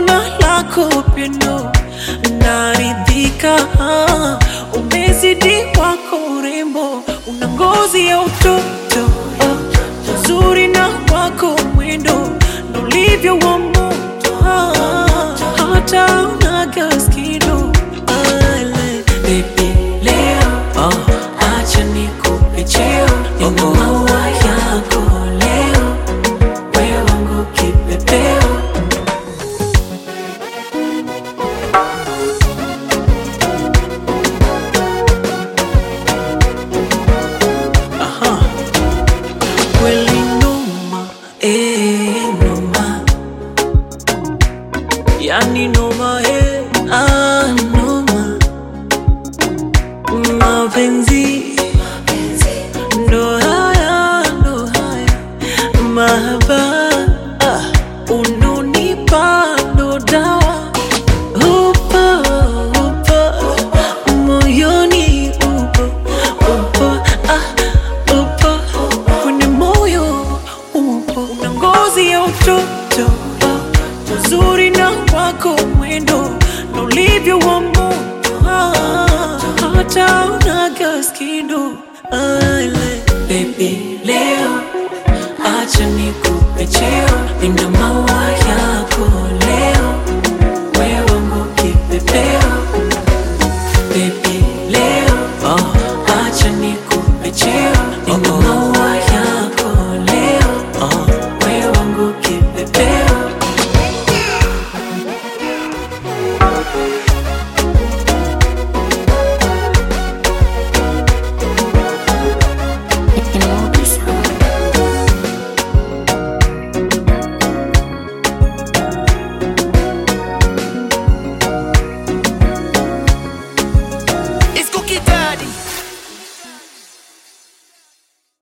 naona lako pendo naridhika, umezidi wako urembo, una ngozi ya utoto oh, uzuri na wako mwendo ndo ulivyo wa moto ah, hata unaga skido Ale, baby leo oh, acha nikupe cheo nina maua yako leo wewe wangu kipepeo kweli noma, eh, noma. Yani noma, eh, ah, noma. Mapenzi ndo haya, ndo haya. Mahaba ah, unonipa ndo dawa upo, upo moyoni upo, upo ah, upo kwenye moyo upo, una ngozi ya utoto uzuri na wako mwendo na ulivyo wa moto ah, hata unaga skido ale baby leo acha nikupe cheo nina